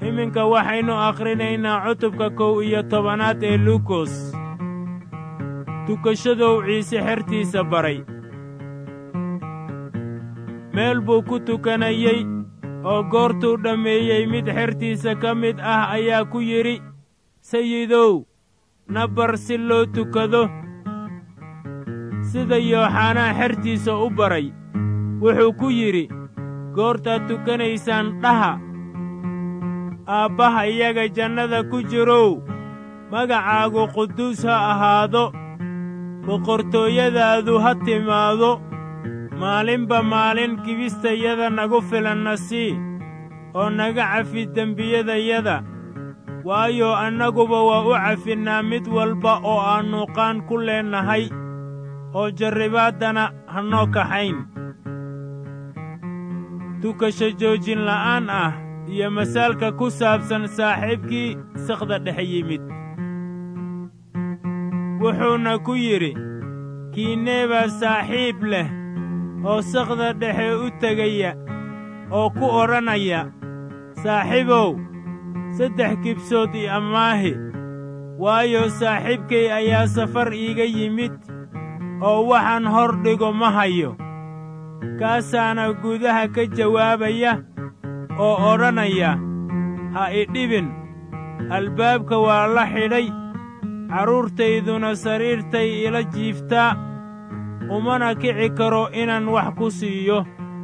iminka waxaynu akhrinaynaa cutubka kow iyo tobanaad ee luukos tukashadow ciise xertiisa baray meel buu ku tukanayey oo goortuu dhammeeyey mid xertiisa ka mid ah ayaa ku yidhi sayidow na bar si loo tukado sida yooxanaa xertiisa u baray wuxuu ku yidhi goortaad tukanaysaan dhaha aabbaha iyaga jannada ku jirow magacaagu quduus ha ahaado boqortooyadaadu ha timaado maalinba maalin kibistayada nagu filanna sii oo naga cafi dembiyadayada waayo annaguba waa u cafinnaa mid walba oo aannu qaan ku leennahay oo jarribaaddana ha noo kaxayn tukasho joojin la'aan ah iyo masaalka ku saabsan saaxiibkii sakhda dhex yimid wuxuuna ku yidhi kiinee baa saaxiib leh oo sakhda dhexe u tegaya oo ku odhanaya saaxiibow saddex kibsood i ammaahi waayo saaxiibkay ayaa safar iiga yimid oo waxaan hor dhigo ma hayo kaasaana gudaha ka jawaabaya oo odhanaya ha idhibin albaabka waa la xidhay carruurtayduna sariirtay ila jiiftaa umana kici karo inaan wax ku siiyo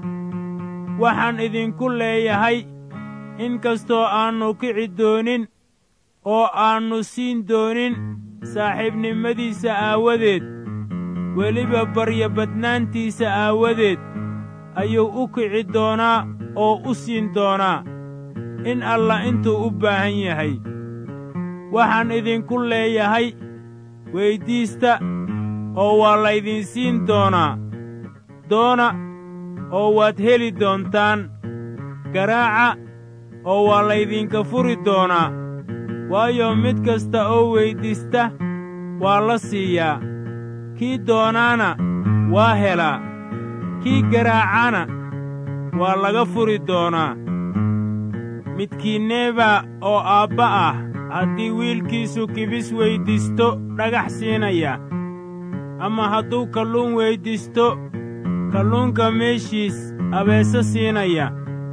waxaan idinku leeyahay in kastoo aannu kici doonin oo aannu siin doonin saaxiibnimadiisa aawadeed weliba baryabadnaantiisa aawadeed ayuu u kici doonaa oo u siin doonaa in alla intuu u baahan yahay waxaan idinku leeyahay weyddiista oo waa laydin siin doonaa doona oo waad heli doontaan garaaca oo waa laydinka furi doonaa waayo mid kasta oo weyddiista waa la siiyaa kii doonaana waa helaa kii garaacana waa laga furi doonaa midkiinneebaa oo aabba ah haddii wiilkiisu kibis weyddiisto dhagax siinaya ama hadduu kalluun weyddiisto kalluunka meeshiis abeese siinaya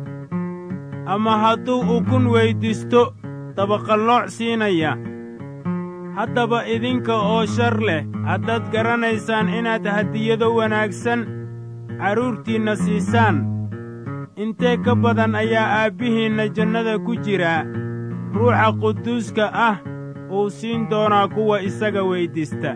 ama hadduu ukun weyddiisto dabaqallooc siinaya haddaba idinka oo shar leh haddaad garanaysaan inaad hadiyado wanaagsan carruurtiinna siisaan intee ka badan ayaa aabbihiinna jannada ku jiraa ruuxa quduuska ah uu siin doonaa kuwa isaga weyddiista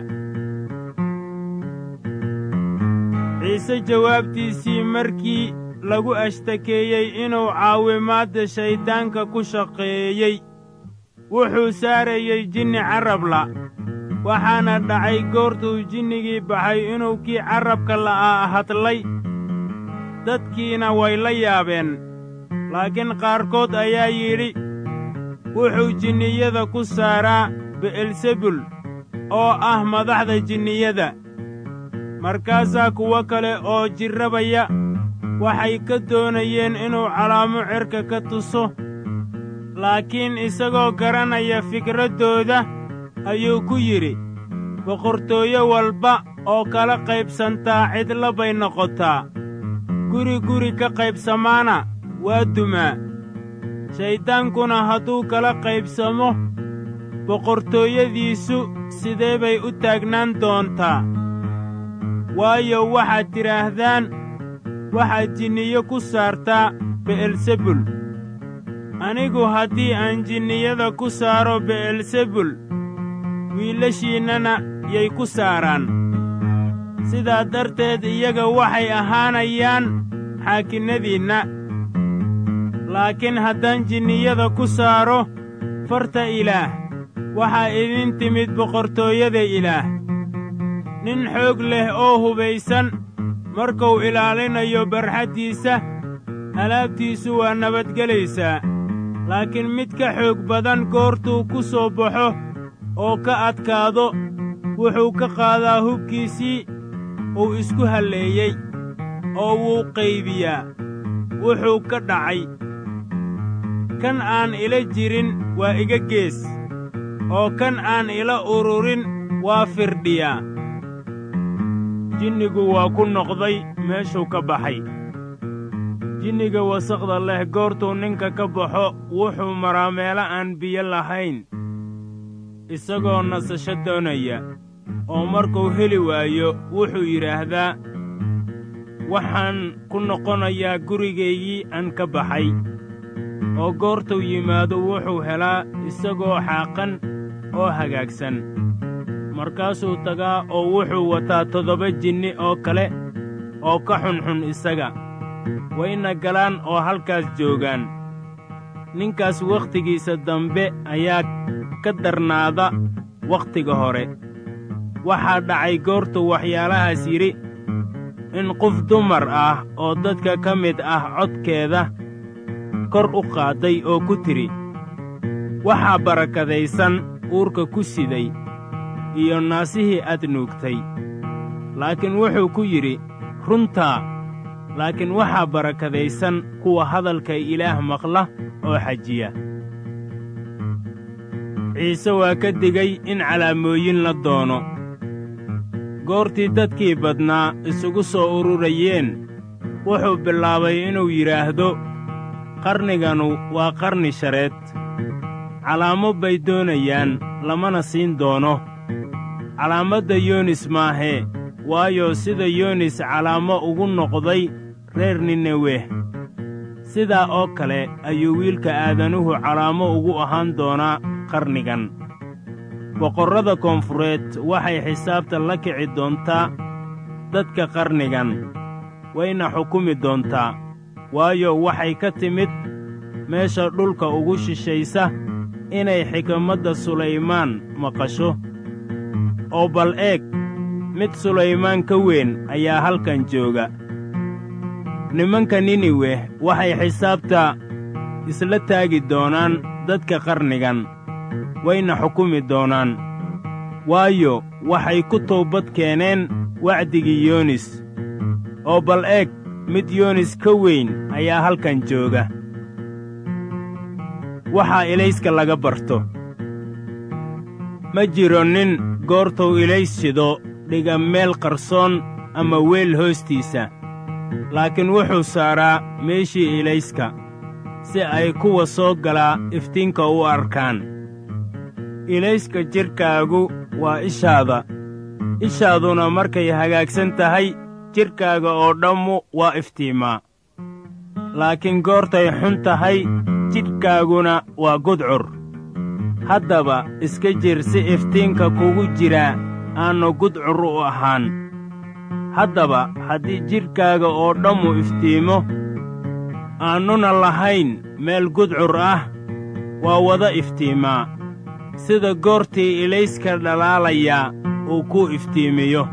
ciise jawaabtiisii markii lagu ashtakeeyey inuu caawimaadda shayddaanka ku shaqeeyey wuxuu saarayey jinni carrabla waxaana dhacay goortuu jinnigii baxay inuu kii carrabka la'aa hadlay dadkiina way la yaabeen laakiin qaarkood ayaa yidhi wuxuu jinniyada ku saaraa be'elsebul oo ah madaxda jinniyada markaasaa kuwo kale oo jirrabaya waxay ka doonayeen inuu calaamo cerka ka tuso laakiin isagoo garanaya fikraddooda ayuu ku yidhi boqortooyo walba oo kala qaybsantaa cidla bay noqotaa guri guri ka qaybsamaana waa dumaa shayddaankuna hadduu kala qaybsamo boqortooyadiisu sidee bay u taagnaan doontaa waayo waxaad tidhaahdaan waxaad jinniyo ku saartaa be'elsebul anigu haddii aan jinniyada ku saaro be'elsebul wiilashiinnana yay ku saaraan sidaa darteed iyaga waxay ahaanayaan xaakinnadiinna laakiin haddaan jinniyada ku saaro farta ilaah waxaa idin timid boqortooyada ilaah nin xoog leh oo hubaysan markuu ilaalinayo barxaddiisa alaabtiisu waa nabadgelaysaa laakiin mid ka xoog badan goortuu ku soo baxo oo ka adkaado wuxuu ka qaadaa hubkiisii uu isku halleeyey oo wuu qaybiyaa wuxuu ka dhacay kan aan ila jirin waa iga gees oo kan aan ila ururin waa firdhiyaa jinnigu waa ku noqday meeshuu ka baxay jinniga wasaqda leh goortuu ninka ka baxo wuxuu maraa meelo aan biyo lahayn isagoo nasasho doonaya oo markuu heli waayo wuxuu yidhaahdaa waxaan ku noqonayaa gurigaygii aan ka baxay oo goortuu yimaado wuxuu helaa isagoo xaaqan oo hagaagsan markaasuu tagaa oo wuxuu wataa toddoba jinni oo kale oo ka xunxun isaga wayna galaan oo halkaas joogaan ninkaas wakhtigiisa dambe ayaa ka darnaada wakhtiga hore waxaa dhacay goortuu waxyaalahaas yidhi in qof dumar ah oo dadka ka mid ah codkeeda kor u qaadday oo ku tidhi waxaa barakadaysan uurka ku siday iyo naasihii aad nuugtay laakiin wuxuu ku yidhi runtaa laakiin waxaa barakadaysan kuwa hadalka ilaah maqla oo xajiya ciise waa ka digay in calaamooyin la doono goortii dadkii badnaa isugu soo ururayeen wuxuu bilaabay inuu yidhaahdo qarniganu waa qarni shareed calaamo bay doonayaan lamana siin doono calaamadda yoonis maahee waayo sida yoonis calaamo ugu noqday reer nineweh sidaa oo kale ayuu wiilka aadanuhu calaamo ugu ahaan doonaa qarnigan boqorrada koonfureed waxay xisaabta la kici doontaa dadka qarnigan wayna xukumi doontaa waayo waxay ka timid meesha dhulka ugu shishaysa inay xikmadda sulaymaan maqasho oo bal eeg mid sulaymaan ka weyn ayaa halkan jooga nimanka niniweh waxay xisaabta isla taagi doonaan dadka qarnigan wayna xukumi doonaan waayo waxay ku toobad keeneen wacdigii yoonis oo bal eeg mid yoonis ka weyn ayaa halkan jooga waxaa ilayska laga barto ma jiro nin goortuu ilays shido dhiga meel qarsoon ama weel hoostiisa laakiin wuxuu saaraa meeshii ilayska si ay kuwa soo galaa iftiinka u arkaan ilayska jidhkaagu waa ishaada ishaaduna markay hagaagsan tahay jidhkaaga oo dhammu waa iftiimaa laakiin goortay xun tahay jidhkaaguna waa gudcur haddaba iska jir si iftiinka kugu jiraa aannu gudcur u ahaan haddaba haddii jidhkaaga oo dhammu iftiimo aannuna lahayn meel gudcur ah waa wada iftiimaa sida goortii ilayska dhalaalayaa uu ku iftiimiyo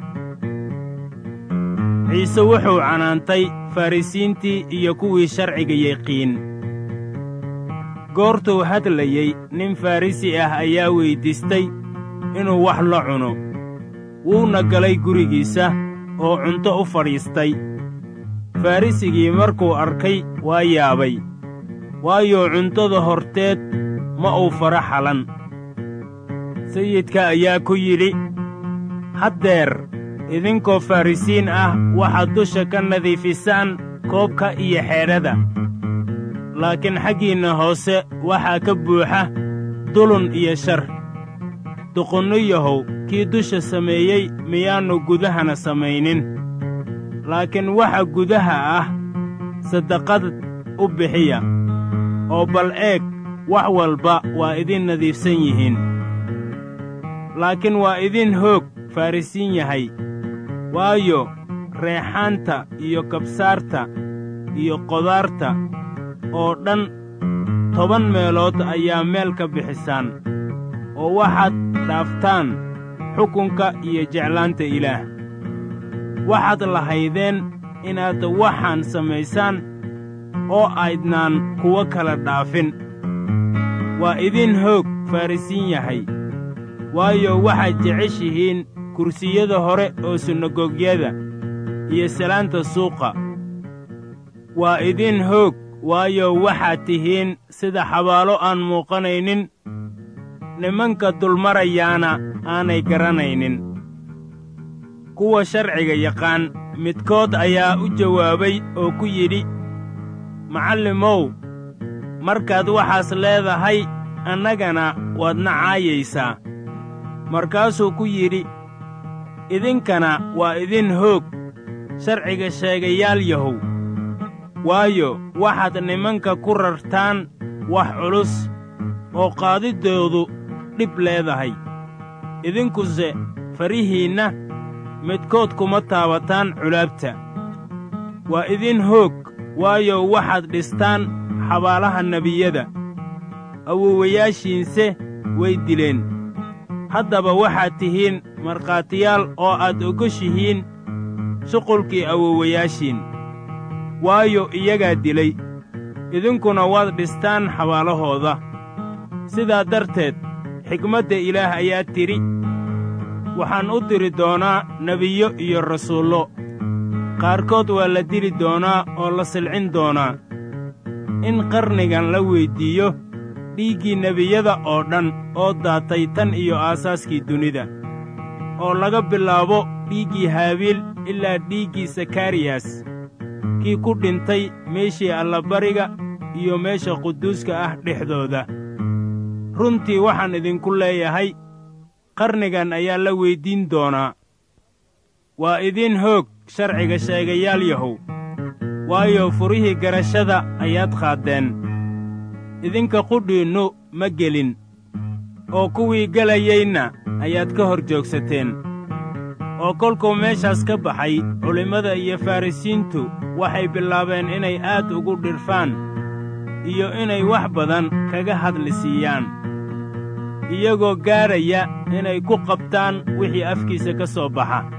ciise wuxuu canaantay farrisiintii iyo kuwii sharciga yaqiin goortuu hadlayey nin farrisi ah ayaa weyddiistay inuu wax la cuno wuuna galay gurigiisa oo cunto u fadhiistay farrisigii markuu arkay waa yaabay waayo cuntada horteed ma uu fara xalan sayidka ayaa ku yidhi haddeer idinkoo farrisiin ah waxaad dusha ka nadiifisaan koobka iyo xeedhada laakiin xaggiinna hoose waxaa ka buuxa dulun iyo shar duqunniyahow kii dusha sameeyey miyaannu gudahana samaynin laakiin waxa gudaha ah saddaqad u bixiya oo bal eeg wax walba waa idin nadiifsan yihiin laakiin waa idin hoog farrisiin yahay waayo reexaanta iyo kabsaarta iyo qodaarta oo dhan toban meelood ayaa meel ka bixisaan oo waxaad dhaaftaan xukunka iyo jeclaanta ilaah waxaad lahaydeen inaad waxaan samaysaan oo aydnaan kuwo kala dhaafin waa idin hoog farrisiin yahay waayo waxaad jeceshihiin kursiyada hore oo sunagogyada iyo salaanta suuqa waa idin hoog waayo waxaad tihiin sida xabaalo aan muuqanaynin nimanka dulmarayaana aanay garanaynin kuwa sharciga yaqaan midkood ayaa u jawaabay oo ku yidhi macallimow markaad waxaas leedahay annagana waadna caayaysaa markaasuu ku yidhi idinkana waa idin hoog sharciga sheegayaal yahow waayo waxaad nimanka ku rartaan wax culus oo qaadiddoodu dhib leedahay idinkuse farihiinna midkood kuma taabataan culaabta waa idin hoog waayo waxaad dhistaan xabaalaha nebiyada awowayaashiinse way dileen haddaba waxaad tihiin markhaatiyaal oo aad ogoshihiin shuqulkii awowayaashiin waayo iyagaa dilay idinkuna waad dhistaan xabaalahooda sidaa darteed xigmadda ilaah ayaa tidhi waxaan u diri doonaa nebiyo iyo rasuullo qaarkood waa la dili doonaa oo la silcin doonaa in qarnigan la weyddiiyo dhiiggii nebiyada oo dhan oo daatay tan iyo aasaaskii dunida oo laga bilaabo dhiiggii haabiil ilaa dhiiggii sakariyas kii ku dhintay meeshii allabariga iyo meesha quduuska ah dhexdooda runtii waxaan idinku leeyahay qarnigan ayaa la weyddiin doonaa waa idin hoog sharciga sheegayaal yahow waayo furihii garashada ayaad qaaddeen idinka qudhiinnu ma gelin oo kuwii gelayeyna ayaad ka hor joogsateen oo kolkuu meeshaas ka baxay culimmada iyo farrisiintu waxay bilaabeen inay aad ugu dhirfaan iyo inay wax badan kaga hadli siiyaan iyagoo gaadhaya inay ku qabtaan wixii afkiisa ka soo baxa